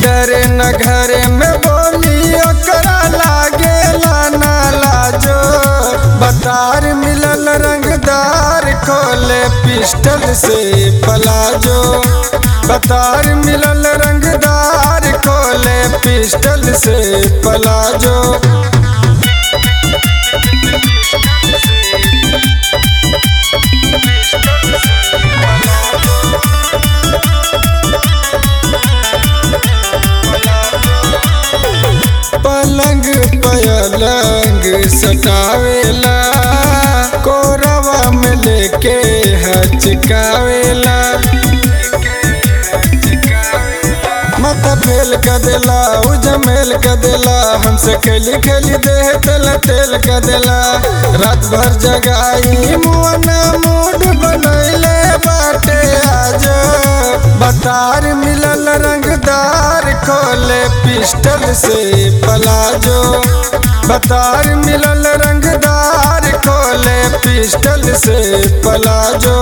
डरे न घरे में बोली ओकरा लागेला ना लाजो बतार मिलल रंगदार खोले पिस्टल से पलाजो बतार मिलल रंगदार खोले पिस्टल से पलाजो पलंग पलंग सटावेला कोरवा में लेके हचकावेला माथा फेल कर देला उजमेल कर देला हमसे खेली खेली देह तेल तेल कर देला रात भर जगाई मुआना मूड बनैले बाटे आज बतार मिलल रंगदार खोले पिस्टल से पलाजो बतार मिलल रंगदार खोले पिस्टल से पलाजो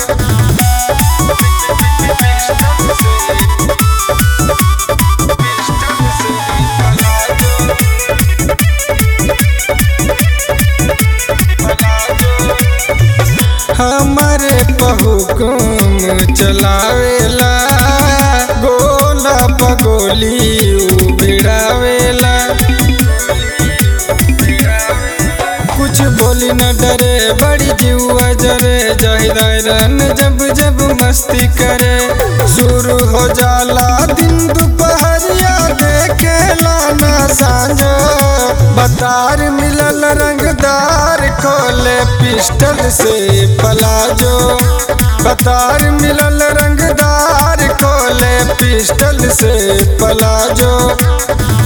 हमारे बहुकुम चलावेला गोला पगोली भिड़ावेला कुछ बोली न डरे बड़ी जुआ जरे जाहिदारन जब जब मस्ती करे शुरू हो जाला दिन दोपहरिया देखे लाना सांझो बतार मिलल रंगदार खोले पिस्टल से पलाजो बतार मिलल रंगदार खोले पिस्टल से पलाजो